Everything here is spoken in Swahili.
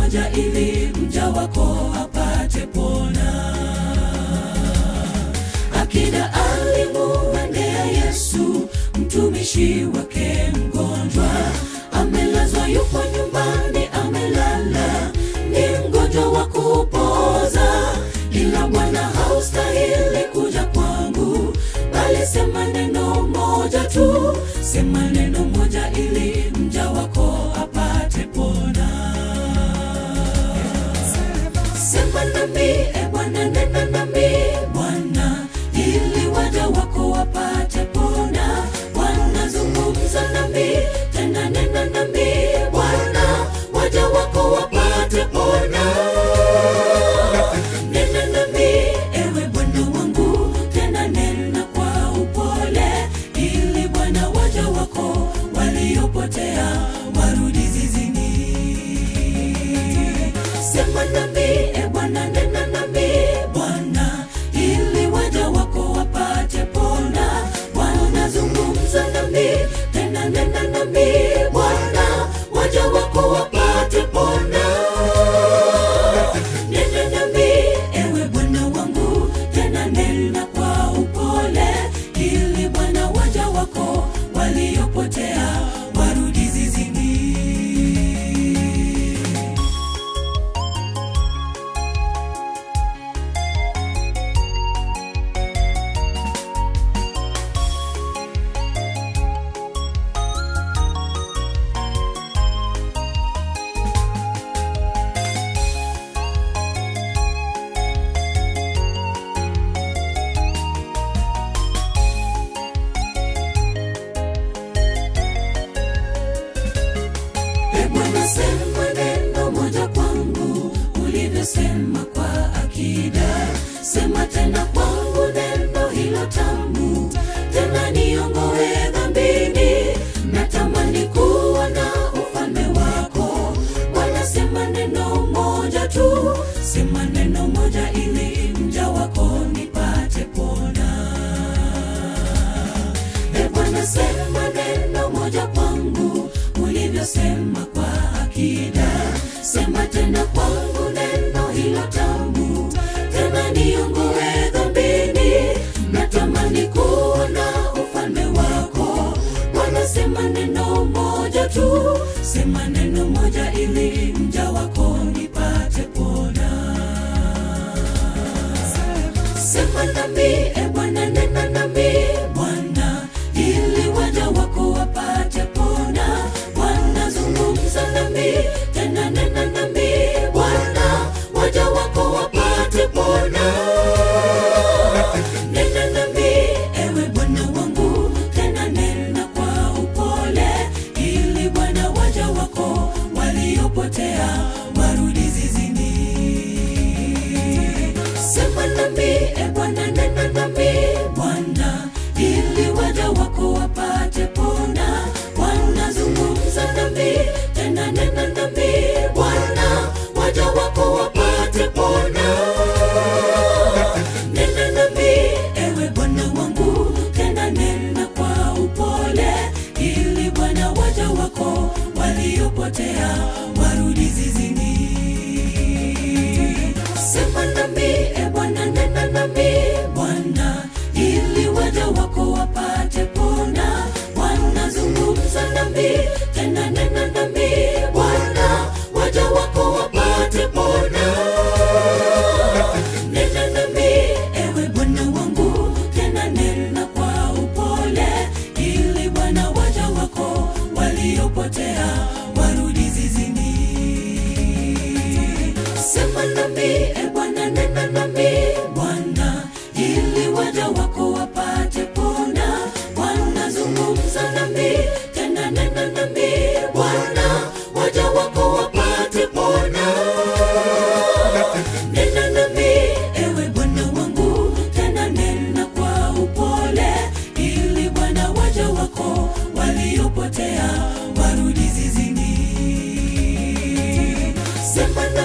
moja ili mja wako apate pona akida alimuendea yesu mtumishi wake mgonjwa amelazwa yupo nyumbani amelala ni mgonjwa wa kupoza ila bwana haustahili kuja kwangu bali sema neno moja tu sema neno moja ili mja wako apate pona sema nami e bwana nena nami bwana ili waja wako wapate pona bwana zungumza nami tena nena nami bwana waja wako wapate pona nena nami ewe bwana wangu tena nena kwa upole ili bwana waja wako waliopotea warudi zizini sema nami e bwana nena nami bwana ili waja wako wapate pona bwana zungumza nami tena nena nami bwana waja wako wapate pona nena nami ewe bwana wangu tena nena kwa upole ili bwana waja wako waliopotea warudi zizini E Bwana, sema neno moja kwangu ulivyosema kwa akida. Sema tena kwangu neno hilo tamu, tena niongoe dhambini. Natamani kuwa na ufalme wako Bwana, sema neno moja tu, sema neno moja ili mja wako nipate pona. E Bwana, sema neno moja kwangu ulivyosema kwa akida. Sema tena kwangu neno hilo tamu, tena niongoe dhambini. Natamani kuona ufalme wako Bwana, sema neno moja tu, sema neno moja ili mja wako nipate pona sema nami e bwana nena nami bwana ili waja wako wapate pona bwana zungumza nami tena nena nami bwana waja wako wapate pona nena nami ewe bwana wangu tena nena kwa upole ili bwana waja wako waliopotea warudi zizini sema nami e bwana nena nami bwana ili waja wako wapate pona bwana zungumza nami tena nena nami bwana waja wako wapate pona nena nami ewe bwana wangu tena nena kwa upole ili bwana waja wako waliopotea warudi zizini sema nami e bwana nena nami bwana ili waja wako wapate pona bwana zungumza nami tena nena nami bwana waja wako wapate pona nena nami ewe bwana wangu tena nena kwa upole ili bwana waja wako waliopotea warudi zizini sema nami e bwana nena nami bwana ili waja wako wapate pona bwana zungumza nami tena nena nami bwana waja wako wapate pona nena nami ewe bwana wangu tena nena kwa upole ili bwana waja wako waliopotea warudi zizini sema